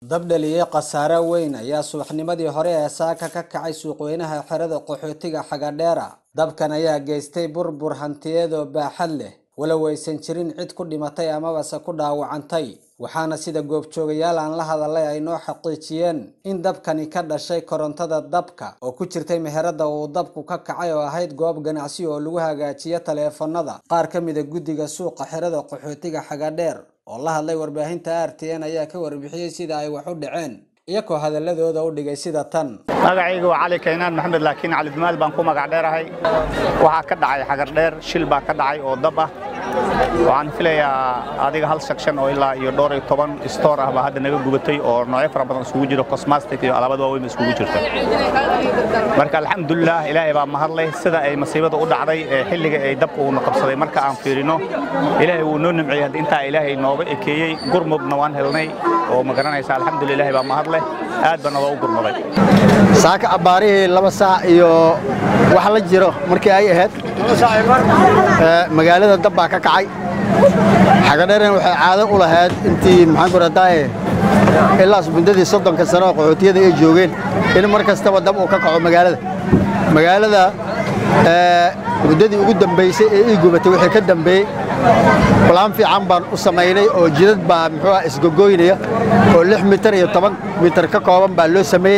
dab dhaliyey khasaare weyn ayaa subaxnimadii hore ee saaka ka kacay suuqweynaha xerada qaxootiga xagadheera dabkan ayaa geystay burbur hantiyeed oo baaxad leh walow aysan jirin cid ku dhimatay amabase ku dhaawacantay waxaana sida goobjoogayaal aan la hadalay ay noo xaqiijiyeen in dabkani ka dhashay korontada dabka oo ku jirtay meherada uu dabku ka kacay oo ahayd goob ganacsi oo lagu hagaajiyo taleefanada qaar ka mida guddiga suuqa xerada qaxootiga xagadheer oo la hadlay warbaahinta r t n ayaa ka warbixiyey sida ay wax u dhaceen iyagoo hadaladooda u dhigay sida tan magacayga waa cali kaynaan maxamed laakiin cali dumaal baan ku magac dheerahay waxaa ka dhacay xagardheer shil baa ka dhacay oo dab ah waxaan filayaa adiga hal section oo ilaa iyo dhowr iyo toban stoor ah baa hadda naga gubatay oo noocyo fara badan isugu jiro cosmastic iyo alaabad waaweyn isugu jirta marka alxamdulilah ilaahay baa mahadleh sida ay masiibada u dhacday ee xilliga ay dabka uuna qabsaday marka aan fiirino ilaahay wuu noo nimciyey hadda intaa ilaahay nooga ekeeyey gurmudna waan helnay oo ma garanaysa alxamdulillah ilaahay baa mahadleh aad baa nooga u gurmaday saaka abbaarihii laba saac iyo wax la jiro markii ay ahayd magaalada dab baa ka kacay xagadheeren waxay caado u lahayd intii maxaan ku radaaye ilaas muddadii soddonka sano oo qaxootiyada ay joogeen in mar kastaba dab uu ka kaco magaalada magaalada muddadii ugu dambaysay ee ii gubatay wixii ka dambeeyey balaan fiican baan u samaynay oo jidad baa muxuu ah isgogoynaya oo lix mitar iyo toban mitar ka kooban baa loo sameeyey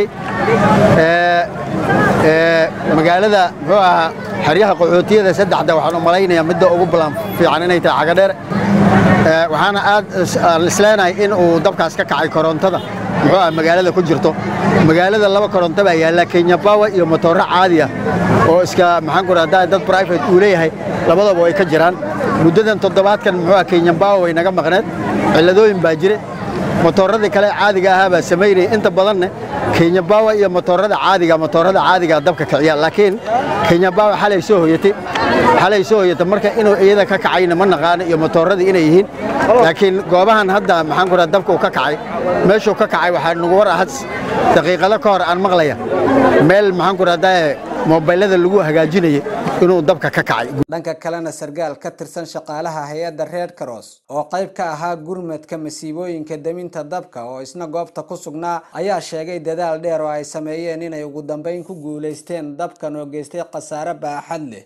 magaalada muxuu ahaa xeryaha qaxootiyada saddexda waxaan u malaynayaa midda ugu balaan fiican inay tahay cagadheer waxaana aad aan isleenahay in uu dabkaas ka kacay korontada muxuu ah magaalada ku jirto magaalada laba koronto baa yaalla kenya bawa iyo motooro caadi ah oo iska maxaan ku rahdaa dad private uu leeyahay labadaba way ka jiraan muddadan toddobaadkan muxuu ah kenya bawa way naga maqneed cilladooyin baa jire motooradii kale caadiga ahaa baa samaynaya inta badanne kenya bawa iyo motoorada caadiga motoorada caadiga dabka kiciya laakiin kenya bawa xalay soo hoyatay xalay soo hoyatay marka inuu iyada ka kacayna ma naqaano iyo motooradii inay yihiin laakiin goobahan hadda maxaan ku rahaa dabka uu ka kacay meeshuu ka kacay waxaa nagu war ahad daqiiqado ka hor aan maqlaya meel maxaan ku rahdaa moobaylada lagu hagaajinayay inuu dabka ka kacay dhanka kalena sargaal ka tirsan shaqaalaha hay-adda red cross oo qayb ka ahaa gurmadka masiibooyinka deminta dabka oo isna goobta ku sugnaa ayaa sheegay dadaal dheer oo ay sameeyeen inay ugu dambayn ku guulaysteen dabkan oo geystay khasaare baaxad leh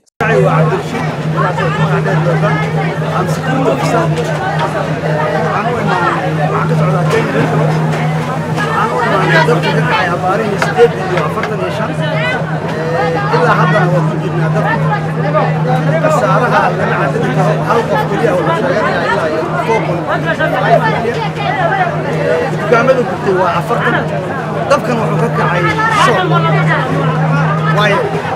ilaa haddana waa ku jirnaa dabka khasaaraha lama cadadi karo hal qof keliya oo la sheeganaya ilaa iyo foqol dukaamada gubtay waa afartan dabkan wuxuu ka kacay shan waayo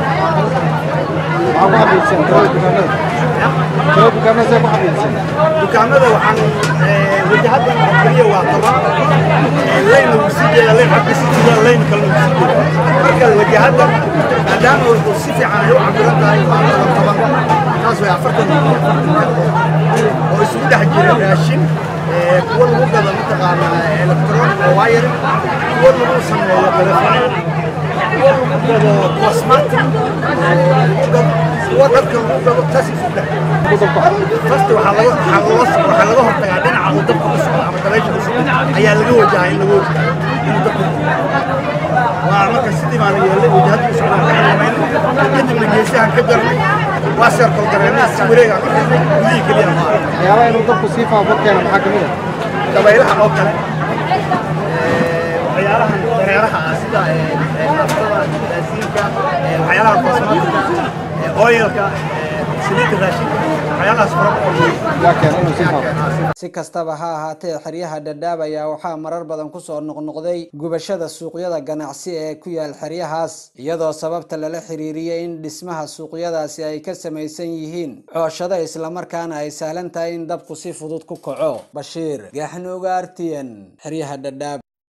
dukaamada waxaan wajahadan keliya waa toban layn lagu sii jeeda layn xagga sii jeeda layn kale lagu sii jeeda marka wajahadan maadaama uu si fiican ay u cabiran tahay waa toban toban taas way afartan oo isugu dhex jira raashin kuwa lagu gado mataqaana electronic oo wire kuwa lagu sameeyo telefoon kuwa lagu gado cosmetic kuwa dharka lagu gado taas isu dhex fasta waxaa laga waxaa laga hortagaa dhinaca uu dabka u socdo ama dabaysha u socdo ayaa laga wajahaa in laga wajahaa inuu dabka waa marka sidii baan yeelay wajahada u socdaan ka xakamayna kadibna geesahan ka jarnay waa seerkol gareennaa si wareegaan u xirnay gudihii keliya ma aha waxyaabaha inuu dabku sii faafo keena maxaa ka mid ah dabaylaha oo kale waxyaalahan dareeraha ah sida naftada gaasiinka waxyaalaha kosmatika oyalka saliidda raashinka waxyaalahaas fara yaa keena inuu sii faafo si kastaba ha ahaatee xeryaha dhadhaab ayaa waxaa marar badan kusoo noqnoqday gubashada suuqyada ganacsi ee ku yaal xeryahaas iyadoo sababta lala xiriiriyey in dhismaha suuqyadaasi ay ka samaysan yihiin cooshado islamarkaana ay sahlan tahay in dabku si fudud ku kaco bashiir gaaxnuuga artiyan xeryaha dhadhaab